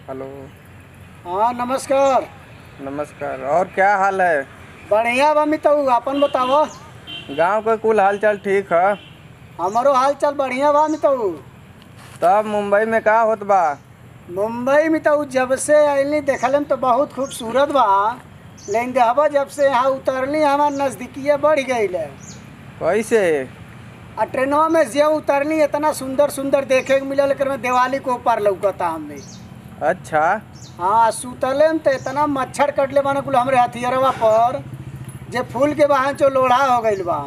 Hello हाँ नमस्कार नमस्कार और क्या हाल है बढ़िया बा मितऊ अपन बतावो गांव का कुल हाल चाल ठीक है हमारो हाल चाल बढ़िया बा मितऊ तब मुंबई में का होत बा मुंबई में तो जब से अली देखल तो बहुत खूबसूरत बा लेकिन देखबो जब से यहाँ उतरली हमार नज़दीकिया बढ़ गई है कैसे आ ट्रेनवा में जे उतरली इतना सुंदर सुंदर देखे के मिलल एकर में दिवाली को ऊपर लौकता हमने अच्छा हाँ सुतले में तो इतना मच्छर कटले बना कुल हमरे हथियारवा पर जे फूल के बहान चो लोढ़ा हो गइल बा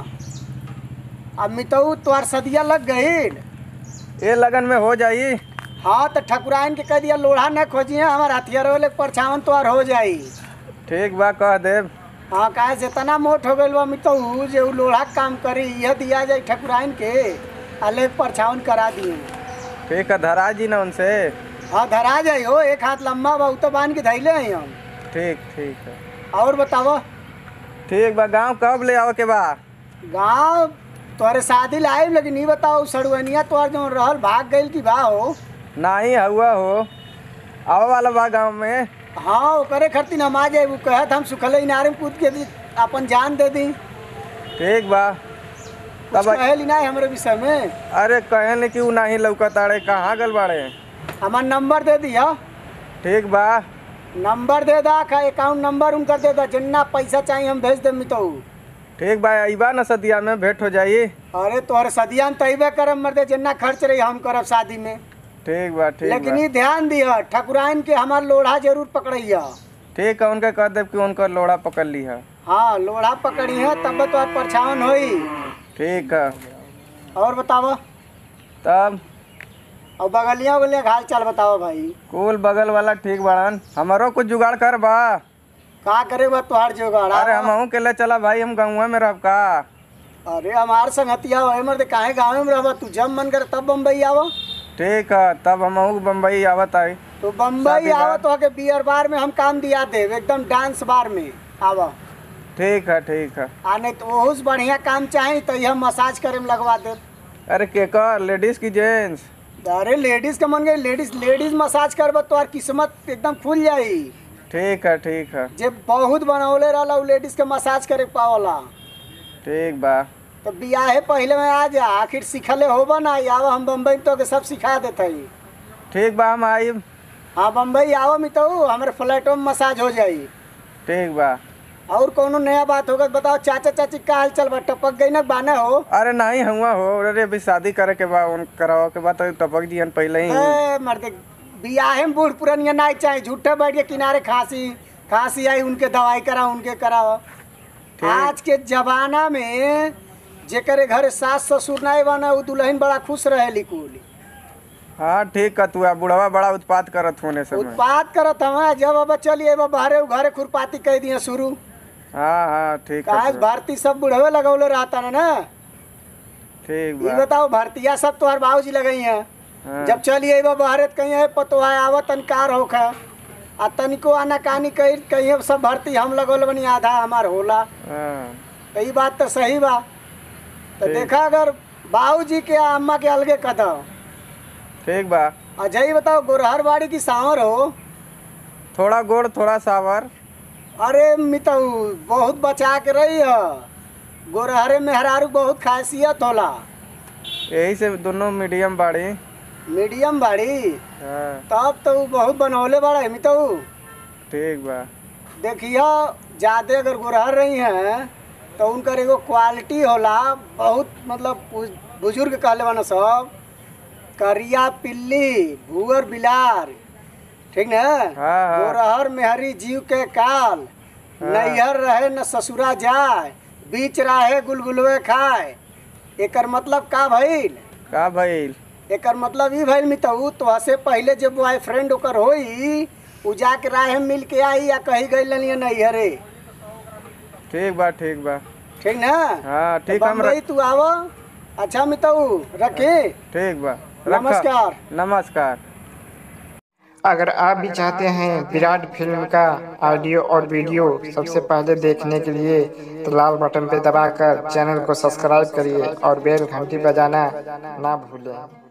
अब मितऊ तोहार सदिया लग गईल ये लगन में हो जाई हाँ तो ठकुराइन के कह दिया लोढ़ा न खोजिए हमार हथियार वाले के परछावन तोहार हो जाई ठीक बा कह देब हाँ काहे से इतना मोट हो गइल बा मितऊ जे उ लोढ़ा के काम करी यह दिया जाए ठकुराइन के आ ले के परछावन करा दिए ठीक है धरा जी ना उनसे हाँ धरा जाई हो एक हाथ लंबा बा उ तो बांध के धैले हैं हम ठीक ठीक है और बतावो ठीक बा गांव कब ले आओ के बा गाँव तोहरे शादी लाइब लेकिन ई बताओ सड़ुअनिया तोहर जो रहल भाग गइल की बा हो नाही हुआ हो आवा वाला बा गांव में हाँ ओकरे खरती हम आ जाए वो कहत हम सुखले इनारे में कूद के दी अपन जान दे दी ठीक बा कुछ तब कहे ना हमरे विषय में अरे कहे कि उ नाही लौकताड़े कहाँ गल बाड़े हमार नंबर दे दिया ठीक बा नंबर दे दा का अकाउंट नंबर उनका दे दा जितना पैसा चाहिए हम भेज देम तो ठीक बा अइबा न सदिया में भेंट हो जाई अरे तोहरे सदिया में तैबे करब मर्दे जितना खर्च रही हम करब शादी में ठीक बा ठीक लेकिन बा ये ध्यान दिया ठकुराइन के हमार लोढ़ा जरूर पकड़िया ठीक है उनके कह देब कि उनका लोड़ा पकड़ ली है हाँ लोढ़ा पकड़ी है तब तो परछावन होई ठीक है और बतावो तब और बगलिया उगलिया के हाल चाल बताओ भाई कुल बगल वाला ठीक बाड़न हमारो कुछ जुगाड़ कर बा का करे बा तोहार जोगाड़ अरे हम के ले चला भाई हम गाँव में रहब का अरे हमार संगतिया हो मर्द काहे गाँव में रहबा तू जब मन करे तब बम्बई आवो ठीक है तब हम बम्बई आवत आई तो बम्बई शादी आवो बार। तो के बियर बार में हम काम दिया देव एकदम डांस बार में आवो ठीक है ठीक है आ नहीं तो ओहू से बढ़िया काम चाही तो यह मसाज करे में लगवा दे अरे के कर लेडीज की जेंट्स अरे लेडीज के मन गई लेडीज लेडीज मसाज करब तो किस्मत एकदम खुल जाई ठीक है ठीक है जे बहुत बनौले रहला उ लेडीज के मसाज करे के पावला ठीक बा तो बियाहे पहले में आ जा आखिर सिखले होबा ना आवा हम बम्बई में तो के सब सिखा देते ठीक बा हम आई हाँ बम्बई आओ मी तो हमारे फ्लैटों में मसाज हो जाई ठीक बा और कोनो नया बात होगा तो बताओ चाचा चाची का हाल चल बा टपक गई ना बाने हो अरे नहीं हुआ हो अरे अभी शादी करे के बा उन करावे के बाद तो टपक दियन पहले ही ए, मर्दे बियाहे में बूढ़ पुरानिया नहीं चाहिए झूठे बैठ के किनारे खांसी खांसी आई उनके दवाई कराओ उनके कराओ आज के जमाना में जेकरे घर सास ससुर नहीं बना वो दुल्हन बड़ा खुश रहे लिकुल हाँ ठीक है तू आ बुढ़वा बड़ा उत्पात करत होने समय उत्पाद करत हम जब अब चलिए अब बाहरे घरे खुरपाती कह दिए शुरू हाँ हाँ ठीक है काज तो। भारती सब बुढ़वे लगौले रहता ना ना ठीक ये बा बताओ भारतीय सब तुम्हार बाबूजी लगई हैं हाँ, जब चलिए बा बाहर कहीं है पतोहा आवत तनकार होखा आ तनिको आना कानी कही कहीं सब भर्ती हम लगौल बनी आधा हमार होला हाँ, तो ये बात तो सही बा तो ठीक। देखा अगर बाबूजी के आ अम्मा के अलगे कदम ठीक बा अजय बताओ गोरहर बाड़ी की सांवर हो थोड़ा गोड़ थोड़ा सावर अरे मितऊ बहुत बचा के रही है गोरहरे मेहरारू बहुत खासियत होला यही से दोनों मीडियम बाड़ी मीडियम बाड़ी हाँ तब तो उ बहुत बनौले बड़ा है मितऊ ठीक बा देखिए ज़्यादा अगर गुरहर रही हैं तो उनकर एगो क्वालिटी होला बहुत मतलब बु- बुजुर्ग कहले बना सब करिया पिल्ली भूअर बिलार ठीक न हाँ, हाँ। गोरहर मेहरी जीव के काल हाँ। नैहर रहे न ससुरा जाए बीच राहे गुलगुलवे खाए एकर मतलब का भइल का भइल एकर मतलब ई भइल मितऊ तो से पहले जब बॉयफ्रेंड ओकर होई उ जाके राहे में मिल के आई या कही गई लनिए नैहरे ठीक बा ठीक बा ठीक ना हाँ तो ठीक हम बम्बई तू आव अच्छा मितऊ रखे ठीक बा रखा। नमस्कार नमस्कार अगर आप भी चाहते हैं विराट फिल्म का ऑडियो और वीडियो सबसे पहले देखने के लिए तो लाल बटन पर दबाकर चैनल को सब्सक्राइब करिए और बेल घंटी बजाना ना भूलें